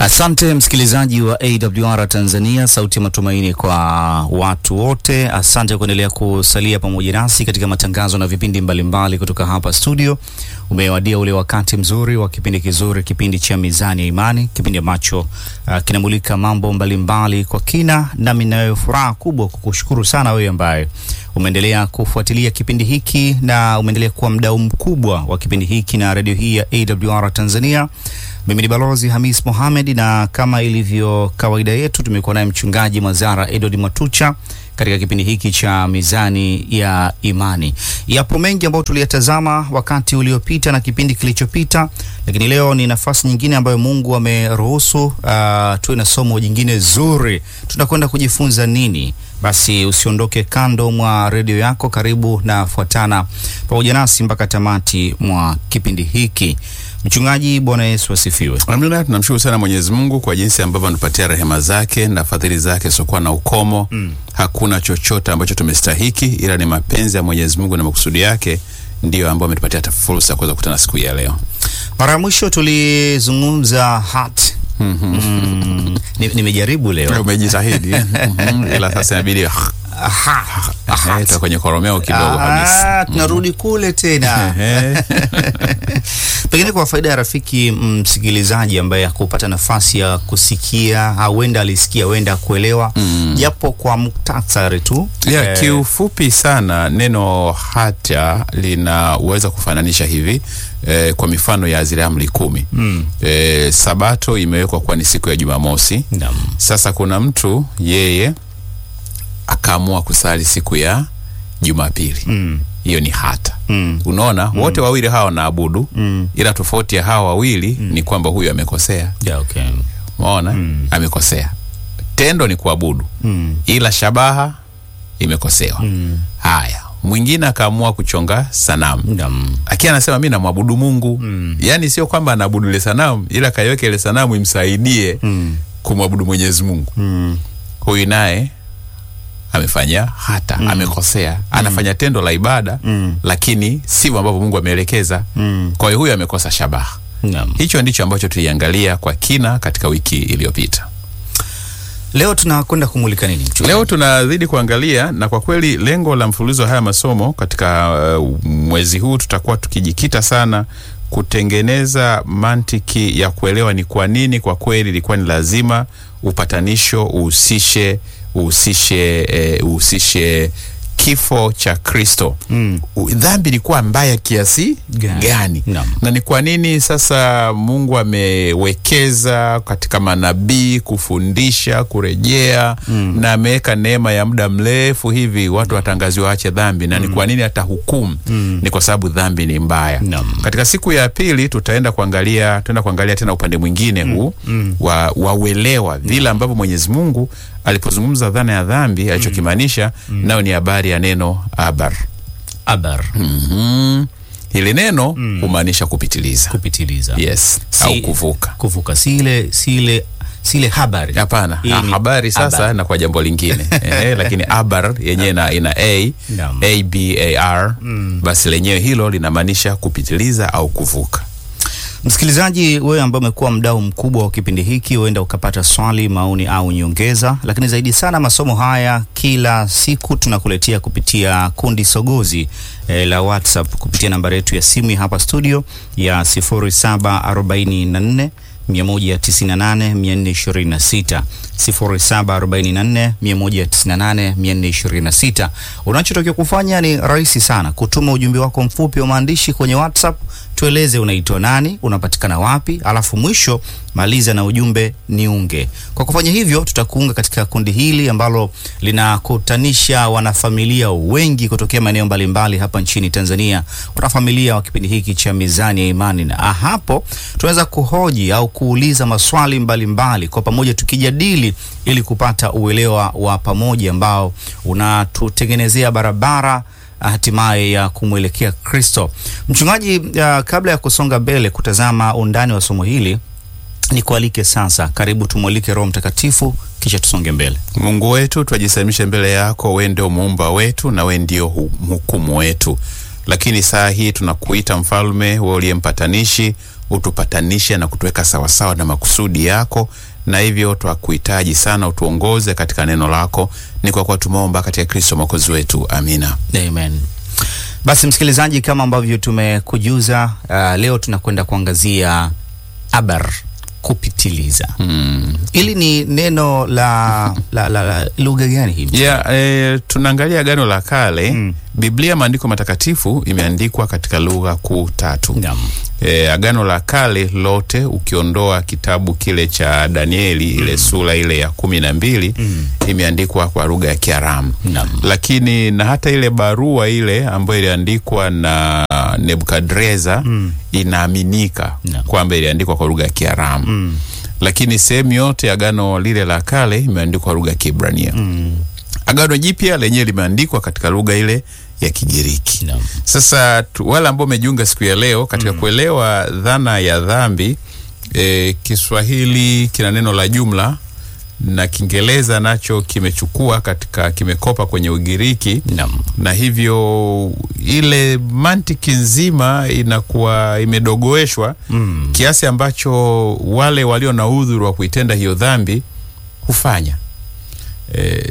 Asante msikilizaji wa AWR Tanzania, sauti ya matumaini kwa watu wote. Asante kuendelea kusalia pamoja nasi katika matangazo na vipindi mbalimbali mbali kutoka hapa studio. Umewadia ule wakati mzuri wa kipindi kizuri, kipindi cha Mizani ya Imani, kipindi ambacho uh, kinamulika mambo mbalimbali mbali kwa kina, nami nayo furaha kubwa kukushukuru sana wewe ambaye umeendelea kufuatilia kipindi hiki na umeendelea kuwa mdau mkubwa wa kipindi hiki na redio hii ya AWR Tanzania. Mimi ni Balozi Hamis Mohamed, na kama ilivyo kawaida yetu tumekuwa naye mchungaji Mazara Edward Matucha katika kipindi hiki cha Mizani ya Imani. Yapo mengi ambayo tuliyatazama wakati uliopita na kipindi kilichopita, lakini leo ni nafasi nyingine ambayo Mungu ameruhusu uh, tuwe na somo jingine zuri. Tunakwenda kujifunza nini? Basi usiondoke kando mwa redio yako, karibu na fuatana pamoja nasi mpaka tamati mwa kipindi hiki. Mchungaji, Bwana Yesu asifiwe. Amina. Tunamshukuru sana Mwenyezi Mungu kwa jinsi ambavyo anatupatia rehema zake na fadhili zake siokuwa na ukomo mm. Hakuna chochote ambacho tumestahiki, ila ni mapenzi ya Mwenyezi Mungu na makusudi yake ndiyo ambayo ametupatia fursa ya kuweza kukutana siku hii ya leo. Mara ya mwisho tulizungumza hat mm, nimejaribu leo Umejitahidi ila sasa inabidi ta kwenye koromeo kidogo kabisa. Tunarudi kule tena pengine kwa faida ya rafiki msikilizaji ambaye hakupata nafasi ya kusikia au wenda alisikia wenda kuelewa japo kwa muktasari tu Yeah, eh, kiufupi sana neno hata linaweza kufananisha hivi eh, kwa mifano ya zile amri kumi mm, eh, Sabato imewekwa kuwa ni siku ya Jumamosi. naam, Sasa kuna mtu yeye akaamua kusali siku ya Jumapili, mm, hiyo ni hata. mm, Unaona, wote wawili hawa wanaabudu, mm, ila tofauti ya hawa wawili ni kwamba huyu amekosea. yeah, okay. Umeona, Mm. amekosea. Tendo ni kuabudu, mm, ila shabaha imekosewa. mm, Haya, mwingine akaamua kuchonga sanamu naam, lakini anasema mi namwabudu Mungu Mm. yaani sio kwamba anaabudu ile sanamu, ila kaiweka ile sanamu imsaidie mm, kumwabudu Mwenyezi Mungu. mm, Huyu naye amefanya hata amekosea, anafanya tendo la ibada mm, lakini sivyo ambavyo Mungu ameelekeza. mm, Kwa hiyo huyu amekosa shabaha. naam. Hicho ndicho ambacho tuliangalia kwa kina katika wiki iliyopita. Leo tunakwenda kumulika nini mchungaji? Leo tunazidi kuangalia, na kwa kweli lengo la mfululizo wa haya masomo katika uh, mwezi huu tutakuwa tukijikita sana kutengeneza mantiki ya kuelewa ni kwa nini kwa kweli ilikuwa ni lazima upatanisho uhusishe uhusishe eh, uhusishe kifo cha Kristo. Mm. U- Dhambi ilikuwa mbaya kiasi Gani? gani? Naam. na ni kwa nini sasa Mungu amewekeza katika manabii kufundisha kurejea, Mm. na ameweka neema ya muda mrefu hivi watu watangaziwa waache dhambi, na ni kwa nini atahukumu? Mm. Ni kwa sababu dhambi ni mbaya. Naam. Katika siku ya pili tutaenda kuangalia tutaenda kuangalia tena upande mwingine huu Mm. wa wauelewa vile ambavyo Mwenyezi Mungu alipozungumza dhana ya dhambi alichokimaanisha nayo ni habari ya neno abar. Abar Mhm. Hili neno humaanisha kupitiliza. kupitiliza Yes, Si- au kuvuka. kuvuka si ile si ile si ile habari Hapana, Hii ha- ni habari sasa abar. na kwa jambo lingine eh, lakini abar yenyewe ina, ina a Naam. a b a r basi lenyewe hilo linamaanisha kupitiliza au kuvuka. Msikilizaji, wewe ambaye umekuwa mdau mkubwa wa kipindi hiki, huenda ukapata swali, maoni au nyongeza, lakini zaidi sana masomo haya kila siku tunakuletea kupitia kundi sogozi eh, la WhatsApp kupitia nambari yetu ya simu ya hapa studio ya 0744 198 426 0744 198 426. Unachotakiwa kufanya ni rahisi sana, kutuma ujumbe wako mfupi wa maandishi kwenye WhatsApp. Tueleze unaitwa nani, unapatikana wapi, alafu mwisho maliza na ujumbe niunge. Kwa kufanya hivyo, tutakuunga katika kundi hili ambalo linakutanisha wanafamilia wengi kutokea maeneo mbalimbali hapa nchini Tanzania, wanafamilia wa kipindi hiki cha Mizani ya Imani, na hapo tunaweza kuhoji au kuuliza maswali mbalimbali mbali, kwa pamoja tukijadili ili kupata uelewa wa pamoja ambao unatutengenezea barabara hatimaye ya kumwelekea Kristo. Mchungaji, uh, kabla ya kusonga mbele kutazama undani wa somo hili, nikualike sasa, karibu tumwalike Roho Mtakatifu kisha tusonge mbele. Mungu wetu, twajisalimisha mbele yako, we ndio muumba wetu na we ndio hu- mhukumu wetu. Lakini saa hii tunakuita mfalme, we uliye mpatanishi, utupatanishe na kutuweka sawasawa na makusudi yako, na hivyo twakuhitaji sana, utuongoze katika neno lako. Ni kwa kuwa tumeomba katika Kristo mwokozi wetu, amina. Amen. Basi msikilizaji, kama ambavyo tumekujuza, uh, leo tunakwenda kuangazia abar, kupitiliza. Mm. Hili ni neno la, la, la, la lugha gani hivi? Yeah, eh, tunaangalia Agano la Kale. Mm. Biblia, maandiko matakatifu, imeandikwa katika lugha kuu tatu. Naam. E, Agano la Kale lote ukiondoa kitabu kile cha Danieli ile sura ile ya kumi na mbili imeandikwa kwa lugha ya Kiaramu, Naam. lakini na hata ile barua ile ambayo iliandikwa na Nebukadreza inaaminika Naam. kwamba iliandikwa kwa lugha ya Kiaramu, lakini sehemu yote ya Agano lile la Kale imeandikwa kwa lugha ya Kiebrania. Agano Jipya lenyewe limeandikwa katika lugha ile ya Kigiriki. Naam. Sasa tu, wale ambao umejiunga siku ya leo katika kuelewa dhana ya dhambi e, Kiswahili kina neno la jumla na Kiingereza nacho kimechukua katika kimekopa kwenye Ugiriki Naam. na hivyo ile mantiki nzima inakuwa imedogoeshwa Mm. kiasi ambacho wale walio na udhuru wa kuitenda hiyo dhambi hufanya e,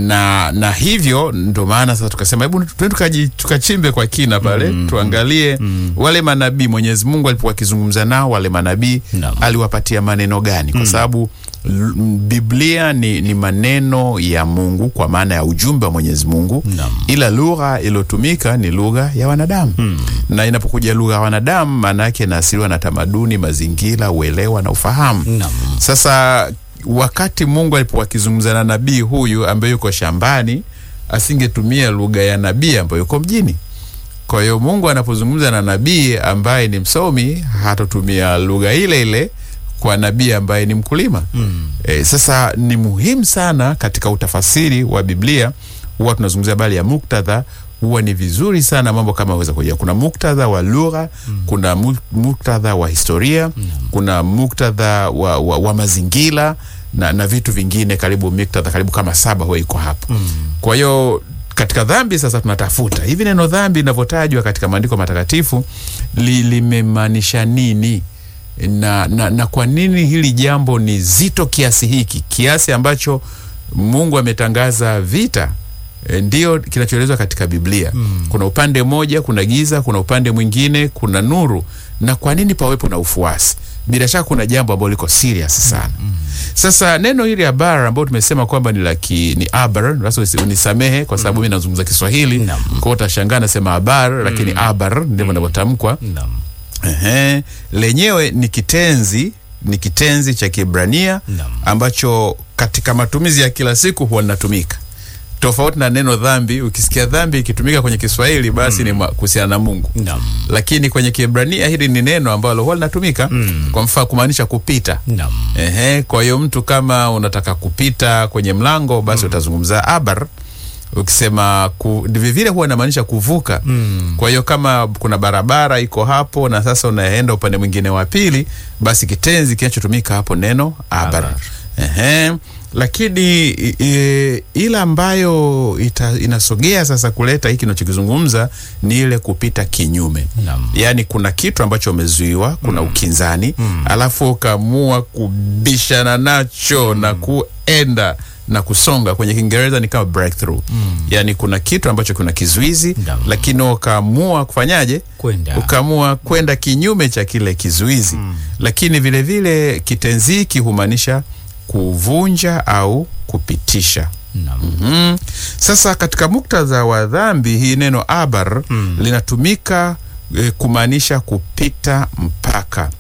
na na hivyo ndo maana sasa tukasema hebu tuende tukaji- tukachimbe kwa kina pale tuangalie wale manabii Mwenyezi Mungu alipokuwa akizungumza nao wale manabii Naam. aliwapatia maneno gani kwa sababu l- m- Biblia ni, ni maneno ya Mungu kwa maana ya ujumbe wa Mwenyezi Mungu Naam. ila lugha iliyotumika ni lugha ya wanadamu na inapokuja lugha ya wanadamu maana yake inaasiriwa na tamaduni, mazingira, uelewa na ufahamu. Naam. Sasa wakati Mungu alipokuwa akizungumza na nabii huyu ambaye yuko shambani, asingetumia lugha ya nabii ambayo yuko mjini. Kwa hiyo Mungu anapozungumza na nabii ambaye ni msomi, hatotumia lugha ile ile kwa nabii ambaye ni mkulima. Mm. E, sasa ni muhimu sana katika utafasiri wa Biblia, huwa tunazungumzia habari ya muktadha. Huwa ni vizuri sana mambo kama weza kuja. Kuna muktadha wa lugha, kuna mu- muktadha wa historia, kuna muktadha wa, wa, wa mazingira na, na vitu vingine, karibu muktadha karibu kama saba huwa iko hapo. Kwa hiyo katika dhambi sasa tunatafuta hivi neno dhambi linavyotajwa katika maandiko matakatifu li, limemaanisha nini na, na, na kwa nini hili jambo ni zito kiasi hiki kiasi ambacho Mungu ametangaza vita e, ndio kinachoelezwa katika Biblia. Kuna upande mmoja, kuna giza, kuna upande mwingine, kuna nuru. Na kwa nini pawepo na ufuasi? Bila shaka kuna jambo ambalo liko serious sana. Sasa neno hili abar ambao tumesema kwamba ni la ki, ni abar, basi usi- unisamehe kwa sababu mimi nazungumza Kiswahili. Naam. Kwa hiyo utashangaa nasema abar, lakini abar ndivyo inavyotamkwa. Naam. Ehe, lenyewe ni kitenzi ni kitenzi cha Kiebrania Naam. ambacho katika matumizi ya kila siku huwa linatumika tofauti na neno dhambi. Ukisikia dhambi ikitumika kwenye Kiswahili basi ni ma- kuhusiana na Mungu, Naam. lakini kwenye Kiebrania hili ni neno ambalo huwa linatumika kwa mfano kumaanisha kupita. Naam. Ehe, kwa hiyo mtu kama unataka kupita kwenye mlango basi utazungumza abar. Ukisema ku, vivile huwa inamaanisha kuvuka. Kwa hiyo kama kuna barabara iko hapo na sasa unaenda upande mwingine wa pili, basi kitenzi kinachotumika hapo neno abar. Abar. Ehe, lakini i- i- ile ambayo ita, inasogea sasa kuleta hiki nachokizungumza ni ile kupita kinyume Naam. yaani kuna kitu ambacho umezuiwa, kuna ukinzani, alafu ukaamua kubishana nacho na kuenda na kusonga. Kwenye Kiingereza ni kama breakthrough, yaani kuna kitu ambacho kuna kizuizi, Naam. lakini ukaamua kufanyaje? Kwenda. Ukaamua kwenda kinyume cha kile kizuizi. Lakini vile vile kitenzi hiki humaanisha kuvunja au kupitisha. Naam. Mm. Sasa katika muktadha wa dhambi hii neno abar linatumika e, kumaanisha kupita mpaka,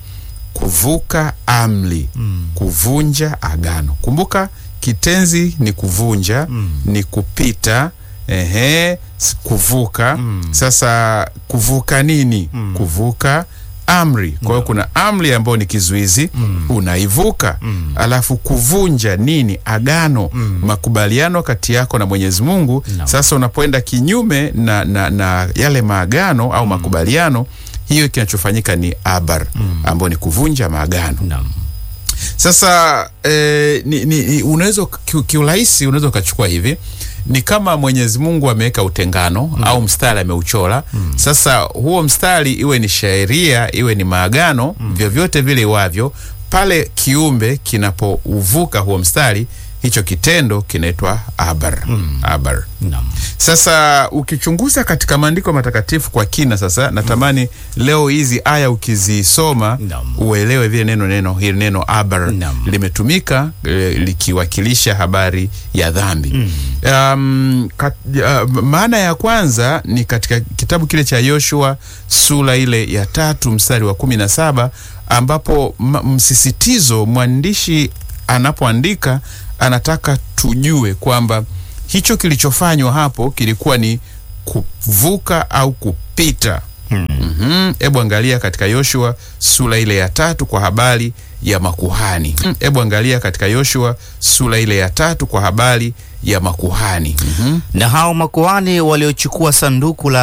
kuvuka amri, kuvunja agano. Kumbuka kitenzi ni kuvunja, ni kupita, ehe, s- kuvuka. Sasa kuvuka nini? Kuvuka amri. Kwa hiyo kuna amri ambayo ni kizuizi, unaivuka. Alafu kuvunja nini? Agano, makubaliano kati yako na Mwenyezi Mungu. Naam. Sasa unapoenda kinyume na, na, na yale maagano au makubaliano, hiyo kinachofanyika ni abar, ambayo ni kuvunja maagano. Naam. Sasa eh, ni, ni, ni, unaweza ki- kiurahisi unaweza ukachukua hivi ni kama Mwenyezi Mungu ameweka utengano au mstari ameuchora. Sasa huo mstari iwe ni sheria iwe ni maagano, vyovyote vile iwavyo, pale kiumbe kinapouvuka huo mstari, hicho kitendo kinaitwa abar. Abar. Naam. Sasa ukichunguza katika maandiko matakatifu kwa kina, sasa natamani leo hizi aya ukizisoma Naam. uelewe vile neno neno hili neno abar Naam. limetumika eh, likiwakilisha habari ya dhambi. Um, kat, uh, maana ya kwanza ni katika kitabu kile cha Yoshua sura ile ya tatu mstari wa kumi na saba ambapo ma- msisitizo mwandishi anapoandika anataka tujue kwamba hicho kilichofanywa hapo kilikuwa ni kuvuka au kupita. Mhm. Hebu angalia katika Yoshua sura ile ya tatu kwa habari ya makuhani. Mm, Hebu angalia katika Yoshua sura ile ya tatu kwa habari ya makuhani. Mhm. Na hao makuhani waliochukua sanduku la